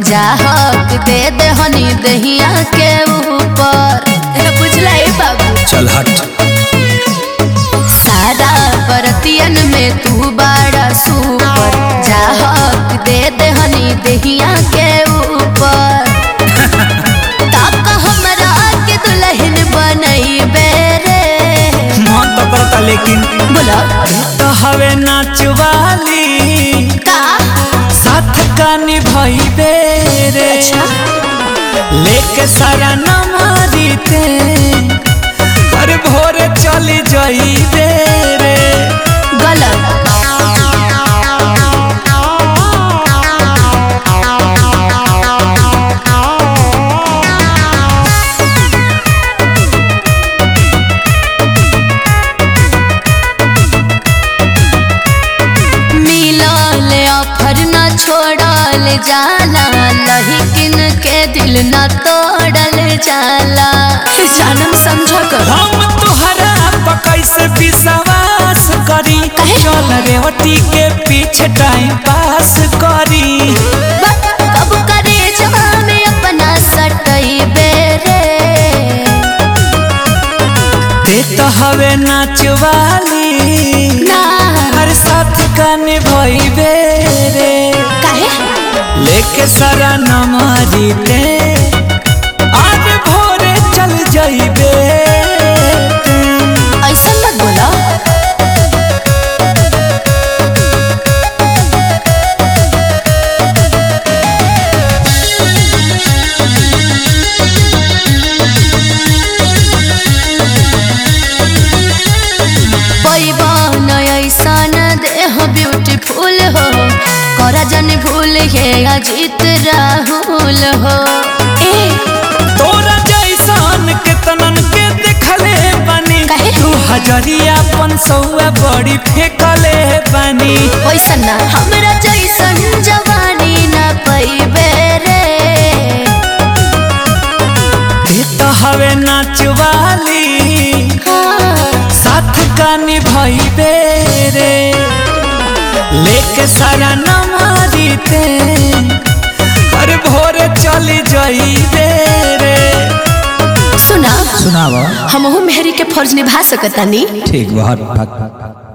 चाहक दे दे हनी दहिया के ऊपर ए, बुझला ए बाबू चल हट सारा बरतियन में तू बड़ा सुपर चाहक दे दे हनी दहिया के ऊपर ताका हमरा के दुल्हन बनई बेरे मन तो करता लेकिन बोला तो हवे नाचवाली का साथ का निभाई बेरे अच्छा लेके सारा नमारी ते हर भोरे चली जाई बेरे गलत मिलल ऑफर न छोड़ल जाला लहिकिन के दिल न तोड़ल जाला जानम समझ कर हम तुहरा पकई से विश्वास करी काहे? चल रेवती के पीछे टाइम पास करी कब करे जहाँ में अपना सटई बेरे ते तो हवे नाचवाली ना हर साथ का निभाई बेरे काहे लेके सारा नमारी ते आज भोरे चल जाइबे ऐसा मत बोला पैबन ऐसा न देह ब्यूटीफुल हो करा जन भूल हे अजीत राहुल हो ए तोरा जैसन के तनन के देखले बानी काहे? तू हजरिया पन सौआ बड़ी फेंकले बानी वैसा ना हमरा जैसन जवानी न पैबे रे ते तो हवे नाचवाली हाँ, साथ का निभाई बेरे लेके सारा नमारी ते हर भोरे चली जाई बेरे सुना सुनावा हमहू मेहरी के फर्ज निभा सकतानी ठीक बहुत